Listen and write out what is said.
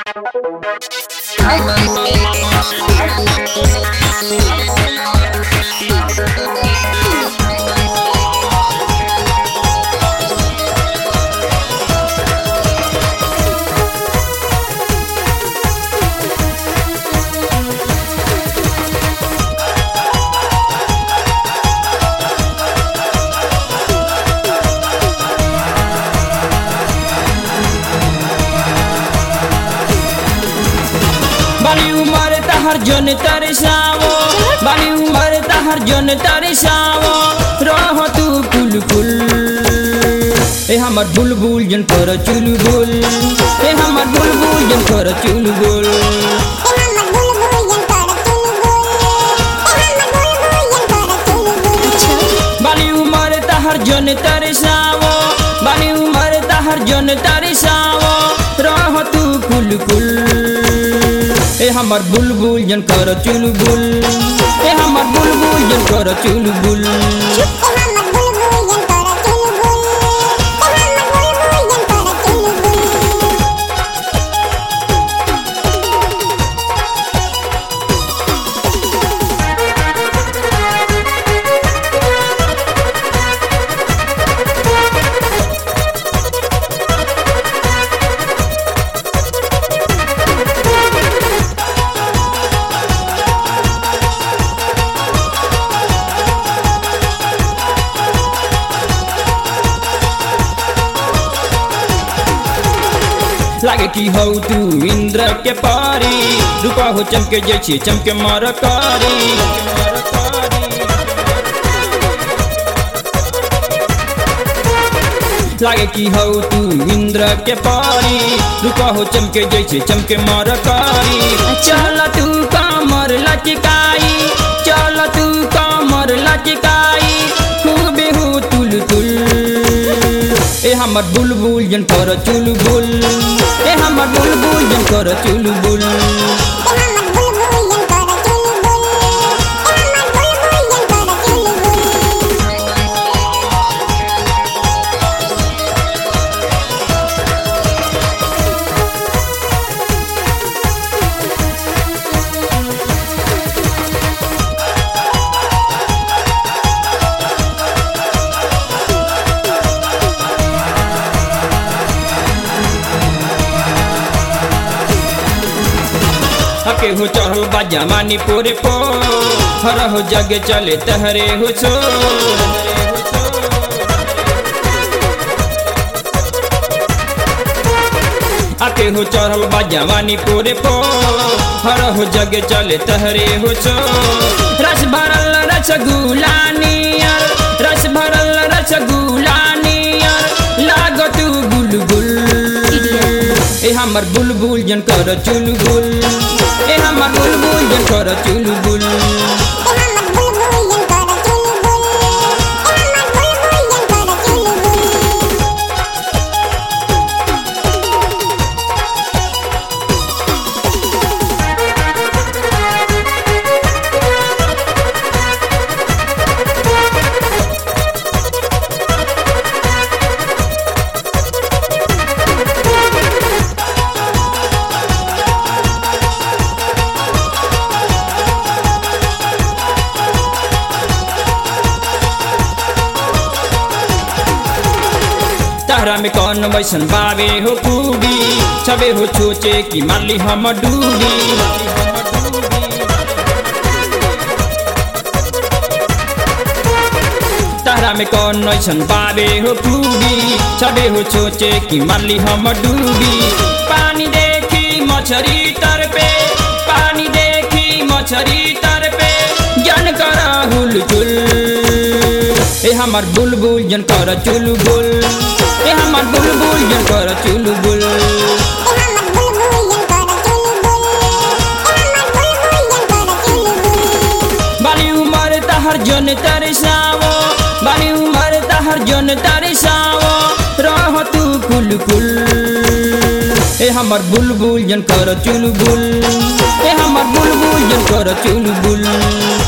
बाली उमर तहर जन तरसावो बाली उमर तहर जन तरसावो रह तू कुल कुल ए हमर बुलबुल जन कर चुलबुल ए हमर बुलबुल जन कर चुलबुल बाली उमर तहर जन तरसावो बाली उमर तहर जन तरसावो रह तू कुल कुल ए हमर बुलबुल जन कर चुलबुल ए हमर बुलबुल जन कर चुलबुल लागे की हो तू इंद्र के पारी रूपा हो चमके जैसे चमके मर कारी लागे की हो तू इंद्र के पारी रूपा हो चमके जैसे चमके मर कारी चल तू कमर लचकाई चल तू कमर लचकाई खूबे हो तुल तुल ए हमर बुलबुल जन कर चुलबुल ए हमर बुलबुल जन कर चुलबुल हके हो चढ़ल बा जमानी पोरे पो हर हो जगे चले तहरे हो छो आके हो चढ़ल बा जवानी पोरे पो हर हो जगे चले तहरे हो छो रस भरल रसगुल्ला नियर रस भरल रसगुल्ला नियर लागत गुलगुल ए हमर बुलबुल जन कर चुलबुल ए हमर बुलबुल जन कर चुलबुल तारा में कौन वैसन बावे हो खूबी छबे हो सोचे कि माली हम डूबी तारा में कौन वैसन बावे हो खूबी छबे हो सोचे कि माली हम डूबी पानी देखी मछरी तर पे पानी देखी मछरी तर पे जन कर हुलचुल ए हमर बुलबुल जन कर चुलबुल ए हमर बुलबुल जन कर चुलबुल बाली उमर तहर जन तरसावो बाली उमर तहर जन तरसावो रह तू कुल कुल ए हमर बुलबुल जन कर चुलबुल ए हमर बुलबुल जन कर चुलबुल